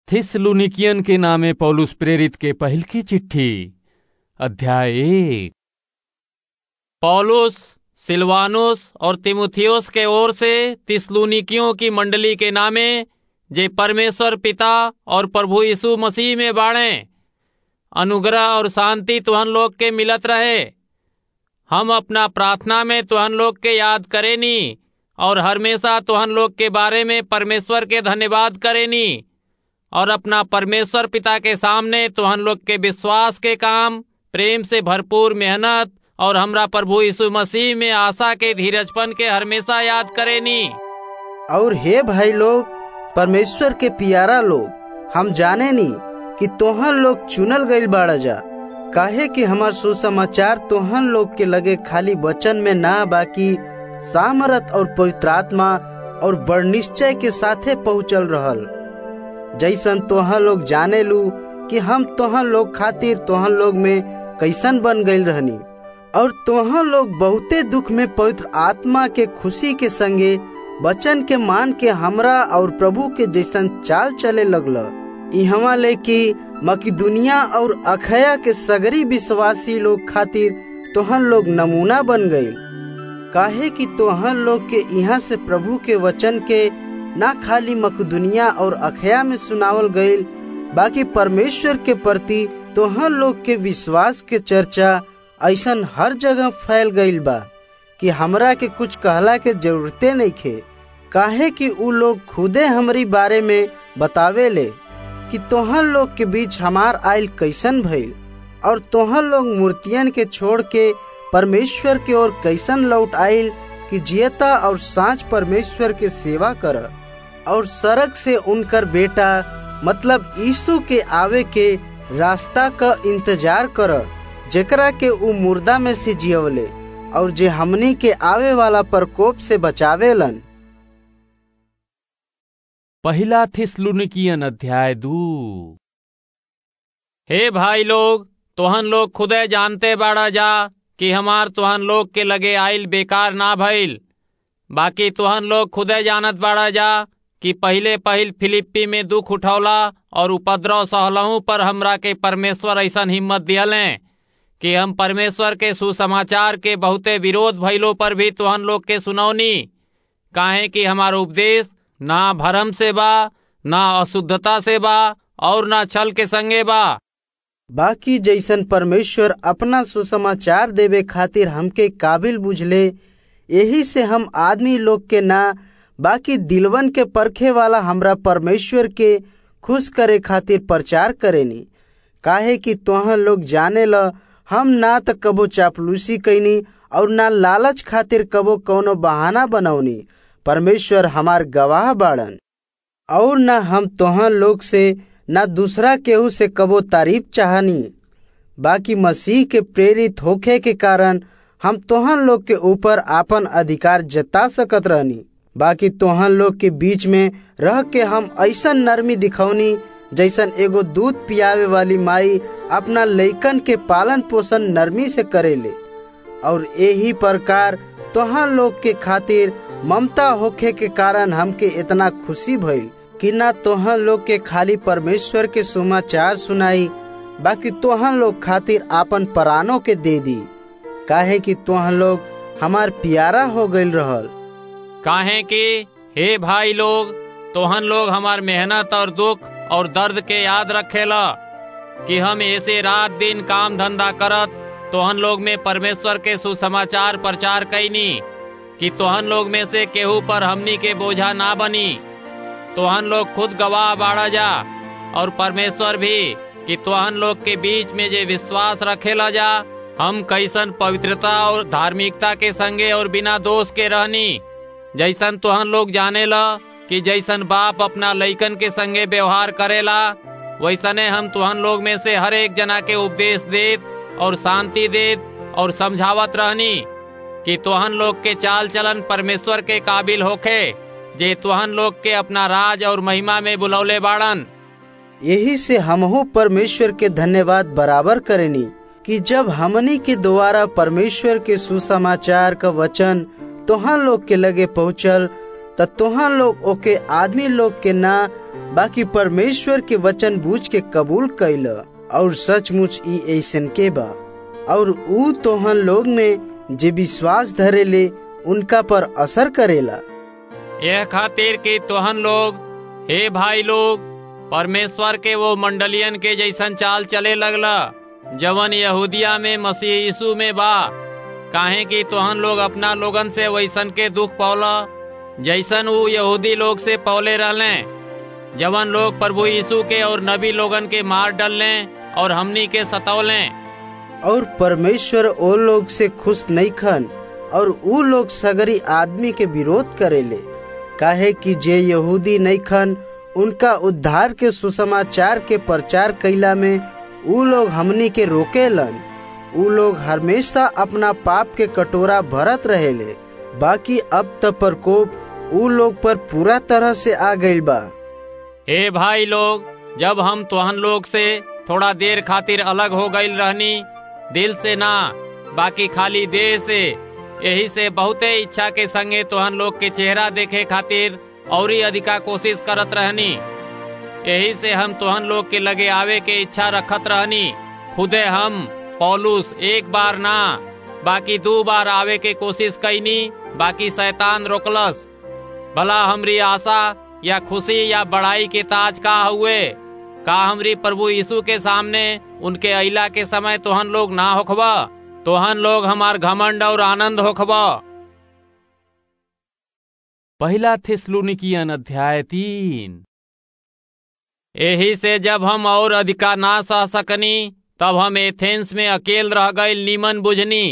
थिस्सलुनीकियन के नामे पौलुस प्रेरित के पहिल की चिट्ठी अध्याय एक पौलुस सिलवानुस और तिमुथियुस के ओर से तिस्लुनिकियों की मंडली के नामे जे परमेश्वर पिता और प्रभु यीशु मसीह में बाणे अनुग्रह और शांति तुहन लोग के मिलत रहे हम अपना प्रार्थना में तुहन लोग के याद करेनी और हमेशा तुहन लोग के बारे में परमेश्वर के धन्यवाद करेनी और अपना परमेश्वर पिता के सामने तुहन लोग के विश्वास के काम प्रेम से भरपूर मेहनत और हमरा प्रभु यीशु मसीह में आशा के धीरजपन के हमेशा याद करेनी और हे भाई लोग परमेश्वर के पियारा लोग हम जाने नी कि तोहन लोग चुनल गईल बाड़ा जा काहे कि हमार सुसमाचार तोहन लोग के लगे खाली वचन में ना बाकी सामरत और पवित्र आत्मा और बड़ निश्चय के साथे पहुँचल रहल जैसन तोहन लोग जाने लू कि हम तोहन लोग खातिर तोहन लोग में कैसन बन गईल रहनी और तोहन लोग बहुते दुख में पवित्र आत्मा के खुशी के संगे वचन के मान के हमरा और प्रभु के जैसन चाल चले लगल इहवा ले कि मकिदुनिया और अखया के सगरी विश्वासी लोग खातिर तोहन लोग नमूना बन गई काहे कि तोहन लोग के यहाँ से प्रभु के वचन के ना खाली मकदुनिया और अखया में सुनावल गईल बाकी परमेश्वर के प्रति तोहन लोग के विश्वास के चर्चा ऐसन हर जगह फैल गईल बा कि हमरा के कुछ कहला के जरूरते नहीं खे काहे कि उ लोग खुदे हमारी बारे में बतावे ले कि तोहन लोग के बीच हमार आयल कैसन भइल और तोहन लोग मूर्तियन के छोड़ के परमेश्वर के ओर कैसन लौट आयल कि जियता और साँच परमेश्वर के सेवा कर और सड़क से उनकर बेटा मतलब यीशु के आवे के रास्ता का इंतजार कर जेकरा के उ मुर्दा में से जियवले और जे हमनी के आवे वाला प्रकोप से बचावेलन पहिला थिस्सलुनीकियन अध्याय दू हे भाई लोग तुहन लोग खुदे जानते बाड़ा जा कि हमार तुहन लोग के लगे आइल बेकार ना भइल बाकी तुहन लोग खुदे जानत बाड़ा जा कि पहिले पहिल फिलिप्पी में दुख उठौला और उपद्रव सहलहू पर हमरा के परमेश्वर ऐसन हिम्मत दियले कि हम परमेश्वर के सुसमाचार के बहुते विरोध भइलो पर भी तुहन लोग के सुनौनी काहे कि हमार उपदेश ना भरम से बा ना अशुद्धता से बा और ना छल के संगे बा बाकी जैसन परमेश्वर अपना सुसमाचार देवे खातिर हमके काबिल बुझले यही से हम आदमी लोग के ना बाकी दिलवन के परखे वाला हमरा परमेश्वर के खुश करे खातिर प्रचार करेनी काहे कि तोहन लोग जाने ल हम ना त कबो चापलूसी कैनी और ना लालच खातिर कबो कौनो बहाना बनौनी परमेश्वर हमार गवाह बाड़न और ना हम तोहन लोग से ना दूसरा केहू से कबो तारीफ चाहनी बाकी मसीह के प्रेरित होखे के कारण हम तोहन लोग के ऊपर आपन अधिकार जता सकत रहनी बाकी तोहन लोग के बीच में रह के हम ऐसन नरमी दिखौनी जैसन एगो दूध पियावे वाली माई अपना लइकन के पालन पोषण नरमी से करेले और यही प्रकार तोहन लोग के खातिर ममता होखे के कारण हमके इतना खुशी भइल कि ना तोहन लोग के खाली परमेश्वर के समाचार सुनाई बाकी तोहन लोग खातिर आपन परानों के दे दी काहे कि तोहन लोग हमार प्यारा हो गईल रहल काहे कि हे भाई लोग तोहन लोग हमार मेहनत और दुख और दर्द के याद रखेला कि हम ऐसे रात दिन काम धंधा करत तोहन लोग में परमेश्वर के सुसमाचार प्रचार कैनी कि तोहन लोग में से केहू पर हमनी के बोझा ना बनी तोहन लोग खुद गवाह बाड़ा जा और परमेश्वर भी कि तोहन लोग के बीच में जे विश्वास रखेला जा हम कैसन पवित्रता और धार्मिकता के संगे और बिना दोष के रहनी जैसन तोहन लोग जाने ला कि जैसन बाप अपना लइकन के संगे व्यवहार करेला वैसने हम तुहन लोग में से हर एक जना के उपदेश देत और शांति देत और समझावत रहनी कि तुहन लोग के चाल चलन परमेश्वर के काबिल होखे जे तुहन लोग के अपना राज और महिमा में बुलौले बाड़न यही से हमहू परमेश्वर के धन्यवाद बराबर करेनी कि जब हमनी के द्वारा परमेश्वर के सुसमाचार का वचन तोहन लोग के लगे पहुँचल त तोहन लोग ओके आदमी लोग के ना बाकी परमेश्वर के वचन बूझ के कबूल कैल और सचमुच ई ऐसन के बा और ऊ तोहन लोग में जे विश्वास धरेले उनका पर असर करेला यह खातिर कि तोहन लोग हे भाई लोग परमेश्वर के वो मंडलियन के जैसन चाल चले लगला जवन यहूदिया में मसीह यीशु में बा काहे कि तोहन लोग अपना लोगन से वैसन के दुख पौला जैसन वो यहूदी लोग से पौले रहले जवन लोग प्रभु यीशु के और नबी लोगन के मार डलने और हमनी के सतौले और परमेश्वर ओ लोग से खुश नहीं खन और ऊ लोग सगरी आदमी के विरोध करेले काहे कि जे यहूदी नहीं खन उनका उद्धार के सुसमाचार के प्रचार कैला में ऊ लोग हमनी के रोकेलन ऊ लोग हमेशा अपना पाप के कटोरा भरत रहेले बाकी अब त प्रकोप ऊ लोग पर पूरा तरह से आ गइल बा हे भाई लोग जब हम तोहन लोग से थोड़ा देर खातिर अलग हो गईल रहनी दिल से ना बाकी खाली देह से यही से बहुते इच्छा के संगे तोहन लोग के चेहरा देखे खातिर और ही अधिका कोशिश करत रहनी यही से हम तोहन लोग के लगे आवे के इच्छा रखत रहनी खुदे हम पौलुस एक बार ना बाकी दो बार आवे के कोशिश कैनी बाकी शैतान रोकलस भला हमरी आशा या खुशी या बड़ाई के ताज का हुए का हमरी प्रभु यीशु के सामने उनके अइला के समय तोहन लोग ना होखबा तोहन लोग हमार घमंड और आनंद होखबा पहला थिस्सलुनीकियन अध्याय तीन यही से जब हम और अधिका ना सह सकनी तब हम एथेंस में अकेल रह गए नीमन बुझनी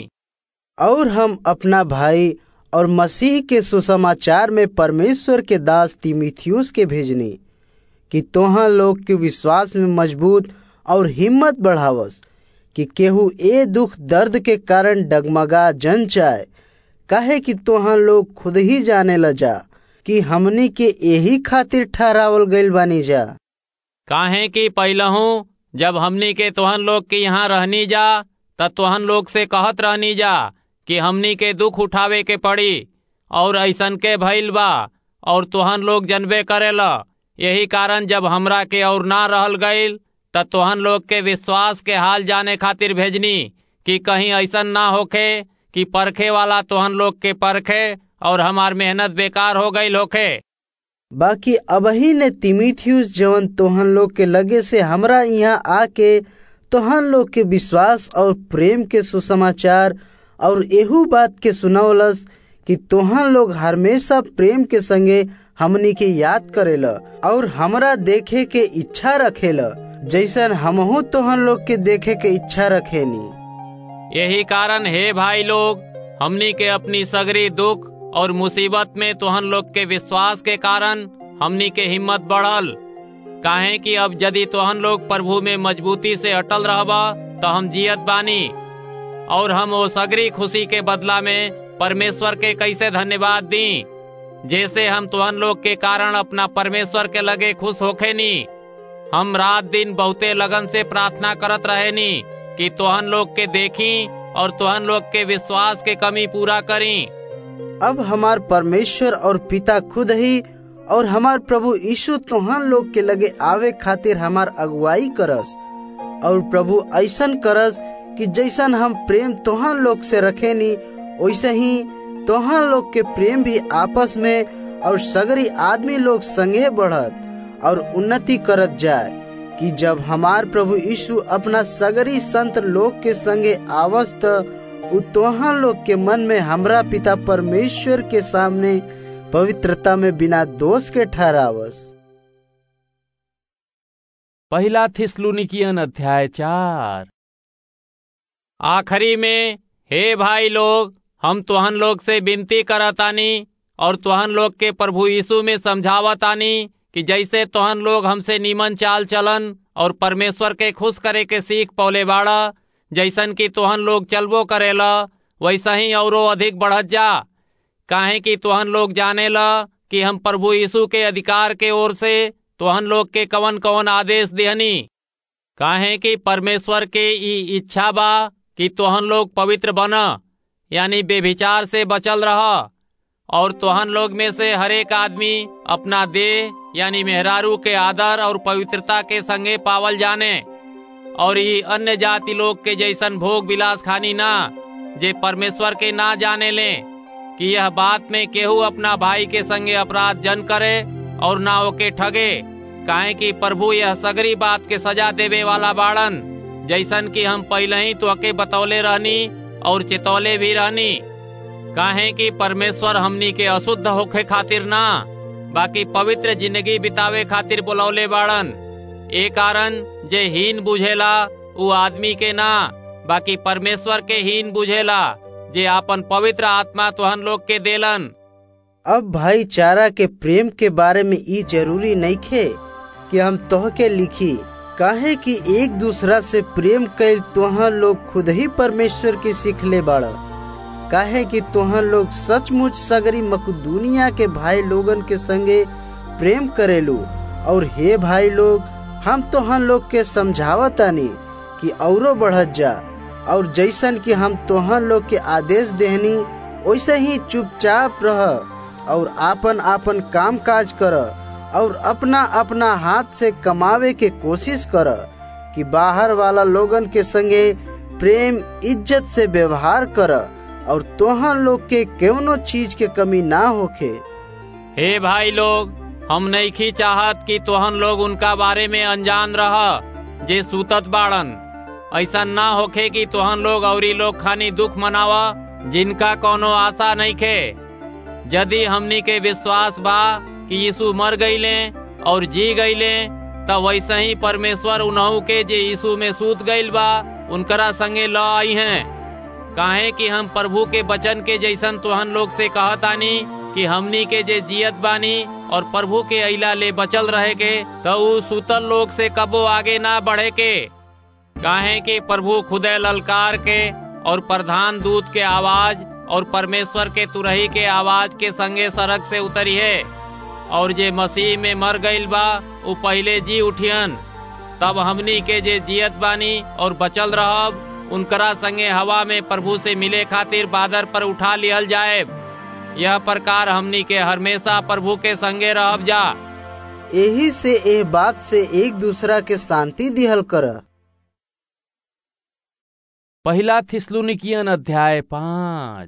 और हम अपना भाई और मसीह के सुसमाचार में परमेश्वर के दास तिमिथियुस के भेजनी कि तोहा लोग के विश्वास में मजबूत और हिम्मत बढ़ावस कि केहू ए दुख दर्द के कारण डगमगा जन चाहे काहे कि तोहा लोग खुद ही जाने ल जा कि हमनी के यही खातिर ठहरावल गइल बानी जा काहे कि पहलहू जब हमनी के तोहन लोग के यहाँ रहनी जा त तोहन लोग से कहत रहनी जा कि हमनी के दुख उठावे के पड़ी और ऐसन के भइल बा और तोहन लोग जनबे करेला यही कारण जब हमरा के और ना रहल गईल त तोहन लोग के विश्वास के हाल जाने खातिर भेजनी कि कहीं ऐसन ना होखे कि परखे वाला तोहन लोग के परखे और हमार मेहनत बेकार हो गईल होखे बाकी अबही ने तिमिथियुस जवन तोहन लोग के लगे से हमरा यहाँ आके तोहन लोग के विश्वास और प्रेम के सुसमाचार और एहू बात के सुनौलस कि तोहन लोग हमेशा प्रेम के संगे हमनी के याद करेला और हमरा देखे के इच्छा रखेला जैसन हमहू तोहन लोग के देखे के इच्छा रखेनी यही कारण हे भाई लोग हमनी के अपनी सगरी दुख और मुसीबत में तोहन लोग के विश्वास के कारण हमनी के हिम्मत बढ़ल काहे कि अब यदि तोहन लोग प्रभु में मजबूती से अटल रहबा तो हम जियत बानी और हम वो सगरी खुशी के बदला में परमेश्वर के कैसे धन्यवाद दी जैसे हम तोहन लोग के कारण अपना परमेश्वर के लगे खुश होखे नी हम रात दिन बहुते लगन से प्रार्थना करत रहे नी कि तोहन लोग के देखी और तोहन लोग के विश्वास के कमी पूरा करी अब हमार परमेश्वर और पिता खुद ही और हमार प्रभु यीशु तोहन लोग के लगे आवे खातिर हमार अगुवाई करस और प्रभु ऐसन करस कि जैसन हम प्रेम तोहन लोग से रखेनी वैसे ही तोहन लोग के प्रेम भी आपस में और सगरी आदमी लोग संगे बढ़त और उन्नति करत जाए कि जब हमार प्रभु यीशु अपना सगरी संत लोग के संगे आवस त उ तोहन लोग के मन में हमरा पिता परमेश्वर के सामने पवित्रता में बिना दोष के ठहरावस पहला थिस्सलुनीकियन अध्याय चार आखिरी में हे भाई लोग हम तुहन लोग से विनती करतानी और तुहन लोग के प्रभु यीशु में समझावतानी कि जैसे तुहन लोग हमसे नीमन चाल चलन और परमेश्वर के खुश करे के सीख पौले बाड़ा जैसन कि तुहन लोग चलबो करेला वैसा ही औरो अधिक बढ़त जा काहे कि तुहन लोग जाने ला कि हम प्रभु यीशु के अधिकार के ओर से तुहन लोग के कवन कवन आदेश दिहनी काहे कि परमेश्वर के ई इच्छा बा कि तुहन लोग पवित्र बना यानी बेभिचार से बचल रह और तोहन लोग में से हरेक आदमी अपना देह यानी मेहरारू के आदर और पवित्रता के संगे पावल जाने और ये अन्य जाति लोग के जैसन भोग विलास खानी ना जे परमेश्वर के ना जाने ले कि यह बात में केहू अपना भाई के संगे अपराध जन करे और ना ओके ठगे काहे कि प्रभु यह सगरी बात के सजा देवे वाला बाड़न जैसन कि हम पहले ही तो अके बतौले रहनी और चेतौले भी रहनी काहे कि परमेश्वर हमनी के अशुद्ध होखे खातिर ना बाकी पवित्र जिंदगी बितावे खातिर बुलौले बाड़न ए कारण जे हीन बुझेला उ आदमी के ना बाकी परमेश्वर के हीन बुझेला जे आपन पवित्र आत्मा तुहन लोग के देलन अब भाईचारा के प्रेम के बारे में ई जरूरी नहीं खे कि हम तोह के लिखी काहे कि एक दूसरा से प्रेम कैल तोह लोग खुद ही परमेश्वर के सीखले बाड़ काहे कि तोहन लोग सचमुच सगरी मकदूनिया के भाई लोगन के संगे प्रेम करेलू और हे भाई लोग हम तोहन लोग के समझावतानी कि औरो बढ़त जा और जैसन कि हम तोहन लोग के आदेश देहनी वैसे ही चुपचाप रह और आपन आपन काम काज कर और अपना अपना हाथ से कमावे के कोशिश कर कि बाहर वाला लोगन के संगे प्रेम इज्जत से व्यवहार कर और तोहन लोग के कौनो चीज के कमी ना होखे हे भाई लोग हम नहीं चाहत कि तोहन लोग उनका बारे में अनजान रह जे सूतत बाड़न ऐसा ना होखे कि तोहन लोग औरी लोग खानी दुख मनावा जिनका कोनो आशा नहीं खे यदि हमनी के विश्वास बा कि यीशु मर गईले और जी गईले तब वैसे ही परमेश्वर उन्हू के जे यीशु में सूत गईल बा उनकरा संगे ल आई हैं काहे कि हम प्रभु के वचन के जैसन तोहन लोग से कहतानी कि हमनी के जे जियत बानी और प्रभु के अला ले बचल रहे के तो उ सूतल लोग से कबो आगे ना बढ़े के काहे कि प्रभु खुदे ललकार के और प्रधान दूत के आवाज और परमेश्वर के तुरही के आवाज के संगे सड़क से उतरी है और जे मसीह में मर गईल बा उ पहले जी उठियन तब हमनी के जे जियत बानी और बचल रहब उनकरा संगे हवा में प्रभु से मिले खातिर बादर पर उठा लिहल जाए यह प्रकार हमनी के हमेशा प्रभु के संगे रहब जा यही से ए बात से एक दूसरा के शांति दिहल कर पहला थिस्लुनिकियन अध्याय पाँच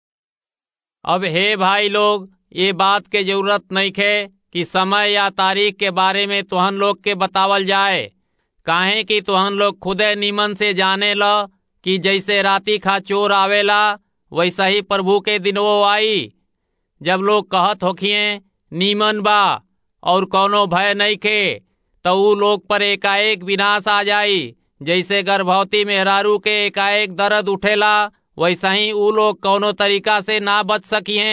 अब हे भाई लोग ये बात के जरूरत नहीं खे कि समय या तारीख के बारे में तुहन लोग के बतावल जाए काहे कि तुहन लोग खुदे नीमन से जाने ल कि जैसे राती खा चोर आवेला वैसा ही प्रभु के दिनवो आई जब लोग कहत होखिए नीमन बा और कोनो भय नहीं खे तो ऊ लोग पर एकाएक विनाश आ जाई जैसे गर्भवती मेहरारू के एकाएक दर्द उठेला वैसा ही ऊ लोग कोनो तरीका से ना बच सकिए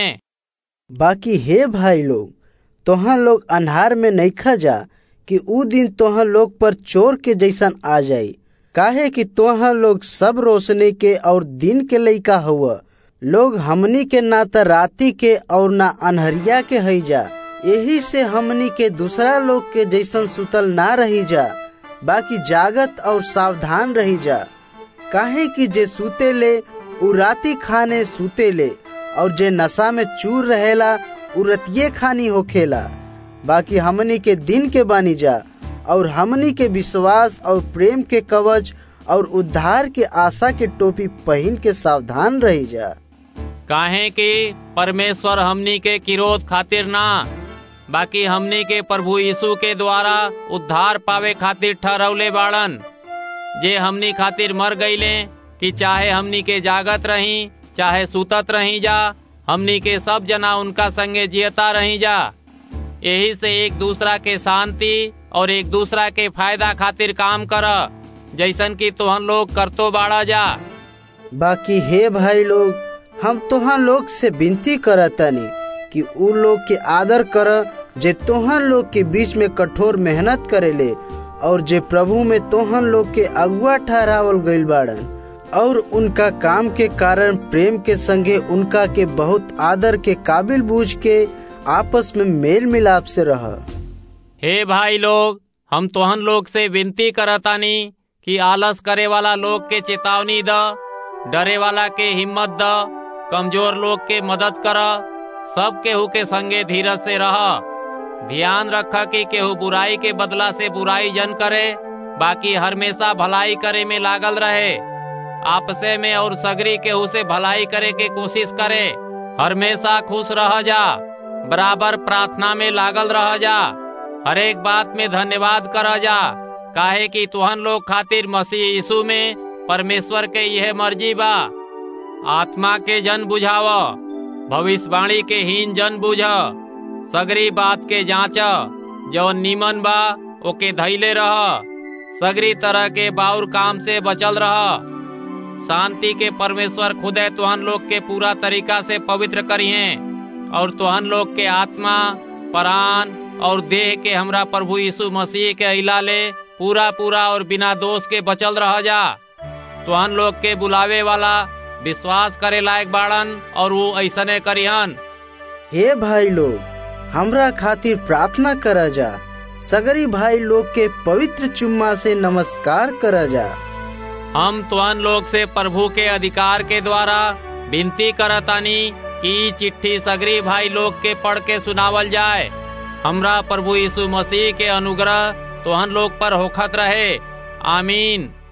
बाकी हे भाई लोग तोहन लोग अन्हार में नहीं खा जा कि ऊ दिन तोहन लोग पर चोर के जैसन आ जाई काहे कि तोहन लोग सब रोशनी के और दिन के लइका हुआ लोग हमनी के ना त राती के और ना अनहरिया के हई जा यही से हमनी के दूसरा लोग के जैसन सुतल ना रही जा बाकी जागत और सावधान रही जा काहे कि जे सूते ले उ राती खाने सूते ले और जे नशा में चूर रहेला उ रतिये खानी होखेला बाकी हमनी के दिन के बानी जा और हमनी के विश्वास और प्रेम के कवच और उद्धार के आशा के टोपी पहन के सावधान रही जा काहे कि परमेश्वर हमनी के किरोध खातिर ना बाकी हमनी के प्रभु यीशु के द्वारा उद्धार पावे खातिर ठहरौले बाड़न जे हमनी खातिर मर गईले कि चाहे हमनी के जागत रही चाहे सुतत रही जा हमनी के सब जना उनका संगे जियता रही जा यही से एक दूसरा के शांति और एक दूसरा के फायदा खातिर काम कर जैसन कि तुहन लोग करतो बाड़ा जा बाकी हे भाई लोग हम तोहन लोग से विनती करतनी कि उ लोग के आदर कर जे तोहन लोग के बीच में कठोर मेहनत करेले और जे प्रभु में तोहन लोग के अगुआ ठहरावल गईल बाड़न और उनका काम के कारण प्रेम के संगे उनका के बहुत आदर के काबिल बूझ के आपस में मेल मिलाप से रह हे भाई लोग हम तोहन लोग से विनती करतानी कि आलस करे वाला लोग के चेतावनी द डरे वाला के हिम्मत द कमजोर लोग के मदद कर सब केहू के संगे धीरज से रह ध्यान रख कि केहू बुराई के बदला से बुराई जन करे बाकी हमेशा भलाई करे में लागल रहे आपसे में और सगरी केहू से भलाई करे के कोशिश करे हमेशा खुश रह जा बराबर प्रार्थना में लागल रह जा हर एक बात में धन्यवाद कर जा काहे कि तुहन लोग खातिर मसीह यीशु में परमेश्वर के यह मर्जी बा आत्मा के जन बुझाव भविष्यवाणी के हीन जन बुझ सगरी बात के जांच जो नीमन बा ओके धैले रह सगरी तरह के बाउर काम से बचल रह शांति के परमेश्वर खुदे तुहन लोग के पूरा तरीका से पवित्र करिए और तुहन लोग के आत्मा प्राण और देह के हमरा प्रभु यीशु मसीह के अला ले पूरा पूरा और बिना दोष के बचल रह जा तुहन लोग के बुलावे वाला विश्वास करे लायक बाड़न और वो ऐसने करिहन हे भाई लोग हमरा खातिर प्रार्थना करा जा सगरी भाई लोग के पवित्र चुम्मा से नमस्कार करा जा हम तुहन लोग से प्रभु के अधिकार के द्वारा विनती करतानी कि चिट्ठी सगरी भाई लोग के पढ़ के सुनावल जाए हमरा प्रभु यीशु मसीह के अनुग्रह तुहन लोग पर होखत रहे आमीन